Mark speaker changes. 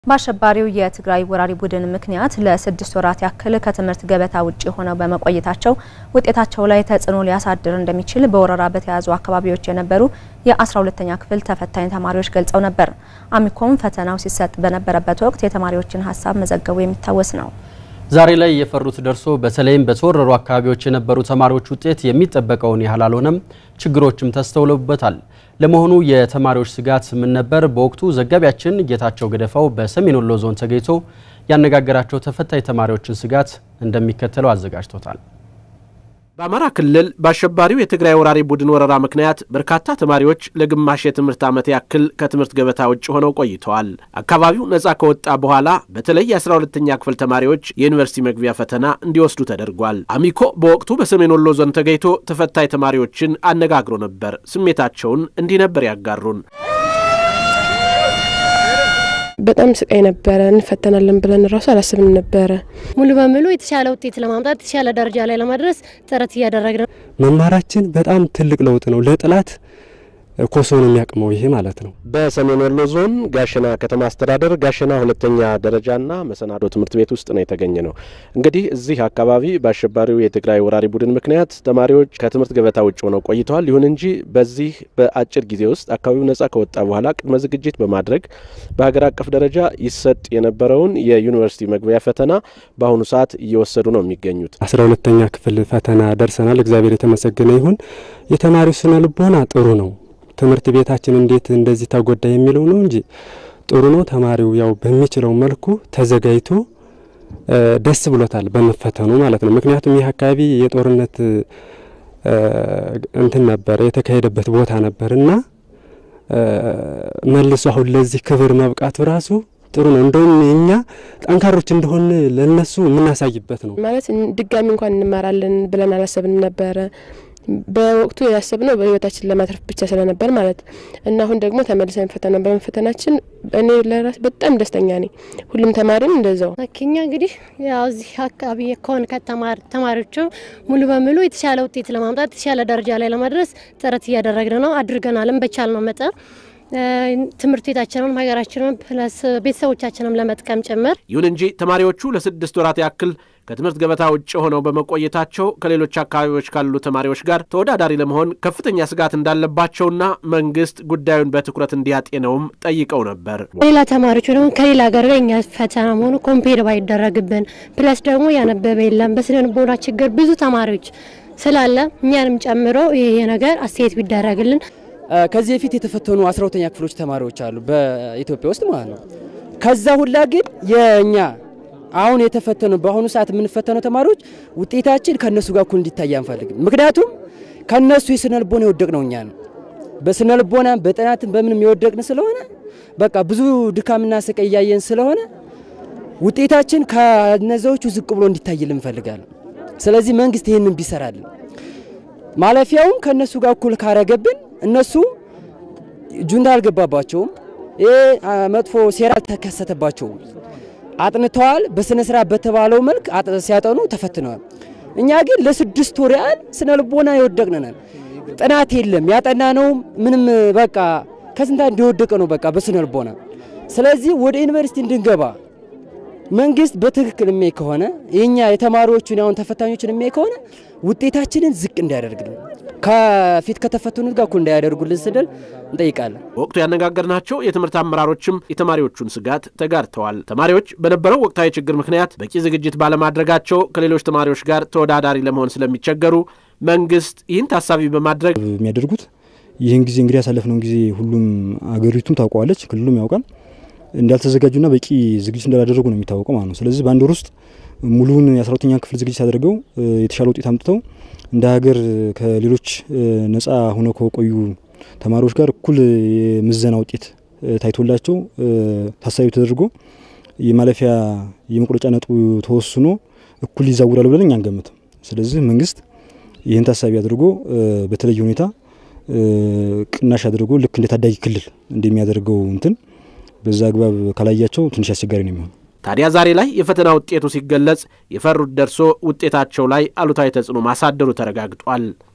Speaker 1: በአሸባሪው የትግራይ ወራሪ ቡድን ምክንያት ለስድስት ወራት ያክል ከትምህርት ገበታ ውጭ ሆነው በመቆየታቸው ውጤታቸው ላይ ተጽዕኖ ሊያሳድር እንደሚችል በወረራ በተያዙ አካባቢዎች የነበሩ የ12ተኛ ክፍል ተፈታኝ ተማሪዎች ገልጸው ነበር። አሚኮም ፈተናው ሲሰጥ በነበረበት ወቅት የተማሪዎችን ሀሳብ መዘገቡ የሚታወስ ነው።
Speaker 2: ዛሬ ላይ የፈሩት ደርሶ በተለይም በተወረሩ አካባቢዎች የነበሩ ተማሪዎች ውጤት የሚጠበቀውን ያህል አልሆነም፣ ችግሮችም ተስተውለውበታል። ለመሆኑ የተማሪዎች ስጋት ምን ነበር? በወቅቱ ዘጋቢያችን ጌታቸው ገደፋው በሰሜን ወሎ ዞን ተገኝቶ ያነጋገራቸው ተፈታኝ ተማሪዎችን ስጋት እንደሚከተለው አዘጋጅቶታል።
Speaker 3: በአማራ ክልል በአሸባሪው የትግራይ ወራሪ ቡድን ወረራ ምክንያት በርካታ ተማሪዎች ለግማሽ የትምህርት ዓመት ያክል ከትምህርት ገበታ ውጭ ሆነው ቆይተዋል። አካባቢው ነፃ ከወጣ በኋላ በተለይ የ12ተኛ ክፍል ተማሪዎች የዩኒቨርሲቲ መግቢያ ፈተና እንዲወስዱ ተደርጓል። አሚኮ በወቅቱ በሰሜን ወሎ ዞን ተገኝቶ ተፈታኝ ተማሪዎችን አነጋግሮ ነበር። ስሜታቸውን እንዲህ ነበር ያጋሩን።
Speaker 4: በጣም ስቃይ ነበረ። እንፈተናለን ብለን ራሱ አላስብን ነበረ።
Speaker 5: ሙሉ በሙሉ የተሻለ ውጤት ለማምጣት የተሻለ ደረጃ ላይ ለማድረስ ጥረት እያደረግን ነው።
Speaker 6: መማራችን በጣም ትልቅ ለውጥ ነው። ለጥላት ኮሶ ነው የሚያቅመው ይሄ ማለት ነው።
Speaker 3: በሰሜን ወሎ ዞን ጋሸና ከተማ አስተዳደር ጋሸና ሁለተኛ ደረጃና መሰናዶ ትምህርት ቤት ውስጥ ነው የተገኘ ነው። እንግዲህ እዚህ አካባቢ በአሸባሪው የትግራይ ወራሪ ቡድን ምክንያት ተማሪዎች ከትምህርት ገበታ ውጭ ሆነው ቆይተዋል። ይሁን እንጂ በዚህ በአጭር ጊዜ ውስጥ አካባቢው ነጻ ከወጣ በኋላ ቅድመ ዝግጅት በማድረግ በሀገር አቀፍ ደረጃ ይሰጥ የነበረውን የዩኒቨርሲቲ መግቢያ ፈተና በአሁኑ ሰዓት እየወሰዱ ነው የሚገኙት።
Speaker 6: አስራ ሁለተኛ ክፍል ፈተና ደርሰናል። እግዚአብሔር የተመሰገነ ይሁን። የተማሪው ስነ ልቦና ጥሩ ነው። ትምህርት ቤታችን እንዴት እንደዚህ ተጎዳ የሚለው ነው እንጂ ጥሩ ነው። ተማሪው ያው በሚችለው መልኩ ተዘጋጅቶ ደስ ብሎታል በመፈተኑ ማለት ነው። ምክንያቱም ይህ አካባቢ የጦርነት እንትን ነበር የተካሄደበት ቦታ ነበር እና መልሶ አሁን ለዚህ ክብር መብቃቱ ራሱ ጥሩ ነው። እንደውም እኛ ጠንካሮች እንደሆን ለነሱ የምናሳይበት ነው።
Speaker 4: ማለት ድጋሚ እንኳን እንማራለን ብለን አላሰብንም ነበረ በወቅቱ ያሰብነው በህይወታችን ለማትረፍ ብቻ ስለነበር ማለት እና አሁን ደግሞ ተመልሰን ፈተና በመፈተናችን እኔ ለራስ በጣም ደስተኛ ነኝ። ሁሉም ተማሪም እንደዛው።
Speaker 5: እኛ እንግዲህ ያው እዚህ አካባቢ ከሆን ተማሪዎቹ ሙሉ በሙሉ የተሻለ ውጤት ለማምጣት የተሻለ ደረጃ ላይ ለማድረስ ጥረት እያደረግን ነው፣ አድርገናልም በቻልነው መጠን ትምህርት ቤታችንም ሀገራችንም ፕለስ ቤተሰቦቻችንም ለመጥቀም ጭምር።
Speaker 3: ይሁን እንጂ ተማሪዎቹ ለስድስት ወራት ያክል ከትምህርት ገበታ ውጭ ሆነው በመቆየታቸው ከሌሎች አካባቢዎች ካሉ ተማሪዎች ጋር ተወዳዳሪ ለመሆን ከፍተኛ ስጋት እንዳለባቸውና መንግስት ጉዳዩን በትኩረት እንዲያጤነውም ጠይቀው ነበር።
Speaker 5: ሌላ ተማሪዎች ደግሞ ከሌላ ሀገር ጋር እኛ ፈተና መሆኑ ኮምፔር ባይደረግብን፣ ፕለስ ደግሞ ያነበበ የለም በስነ ልቦና ችግር ብዙ ተማሪዎች ስላለ እኛንም ጨምሮ ይሄ ነገር አስተያየት ቢደረግልን
Speaker 7: ከዚህ በፊት የተፈተኑ አስራ ሁለተኛ ክፍሎች ተማሪዎች አሉ በኢትዮጵያ ውስጥ ማለት ነው። ከዛ ሁላ ግን የእኛ አሁን የተፈተኑ በአሁኑ ሰዓት የምንፈተነው ተማሪዎች ውጤታችን ከእነሱ ጋር እኩል እንዲታይ አንፈልግም። ምክንያቱም ከእነሱ የስነ ልቦና የወደቅ ነው እኛ ነው በስነ ልቦና በጥናትም በምንም የወደቅን ስለሆነ በቃ ብዙ ድካምና ስቃይ እያየን ስለሆነ ውጤታችን ከነዛዎቹ ዝቅ ብሎ እንዲታይልን እንፈልጋለን። ስለዚህ መንግስት ይህንን ቢሰራልን ማለፊያውን ከእነሱ ጋር እኩል ካረገብን እነሱ ጁንታ አልገባባቸውም። ይህ መጥፎ ሴራ አልተከሰተባቸውም። አጥንተዋል። በስነ ስርዓት በተባለው መልክ ሲያጠኑ ተፈትነዋል። እኛ ግን ለስድስት ወር ያህል ስነ ልቦና የወደቅነን ጥናት የለም ያጠናነውም ምንም በቃ ከስንታ እንዲወደቀ ነው በቃ በስነ ልቦና። ስለዚህ ወደ ዩኒቨርሲቲ እንድንገባ መንግስት በትክክል የሚያይ ከሆነ የኛ የተማሪዎቹን አሁን ተፈታኞችን የሚያይ ከሆነ ውጤታችንን ዝቅ እንዳያደርግልን ከፊት ከተፈተኑት ጋር እኩል እንዳያደርጉልን ስንል እንጠይቃለን።
Speaker 3: በወቅቱ ያነጋገርናቸው የትምህርት አመራሮችም የተማሪዎቹን ስጋት ተጋርተዋል። ተማሪዎች በነበረው ወቅታዊ ችግር ምክንያት በቂ ዝግጅት ባለማድረጋቸው ከሌሎች ተማሪዎች ጋር ተወዳዳሪ ለመሆን ስለሚቸገሩ መንግስት ይህን ታሳቢ በማድረግ
Speaker 8: የሚያደርጉት ይህን ጊዜ እንግዲህ ያሳለፍነውን ጊዜ ሁሉም አገሪቱም ታውቀዋለች፣ ክልሉም ያውቃል እንዳልተዘጋጁና በቂ ዝግጅት እንዳላደረጉ ነው የሚታወቀው ማለት ነው። ስለዚህ በአንድ ወር ውስጥ ሙሉውን የአስራ ሁለተኛ ክፍል ዝግጅት አድርገው የተሻለ ውጤት አምጥተው እንደ ሀገር ከሌሎች ነጻ ሆነው ከቆዩ ተማሪዎች ጋር እኩል የምዘና ውጤት ታይቶላቸው ታሳቢ ተደርጎ የማለፊያ የመቁረጫ ነጥቡ ተወስኖ እኩል ይዛውራሉ ብለን እኛ አንገምትም። ስለዚህ መንግስት ይህን ታሳቢ አድርጎ በተለየ ሁኔታ ቅናሽ አድርጎ ልክ እንደ ታዳጊ ክልል እንደሚያደርገው እንትን በዛ አግባብ ካላያቸው ትንሽ አስቸጋሪ ነው የሚሆን።
Speaker 3: ታዲያ ዛሬ ላይ የፈተና ውጤቱ ሲገለጽ የፈሩት ደርሶ ውጤታቸው ላይ አሉታዊ ተጽዕኖ ማሳደሩ ተረጋግጧል።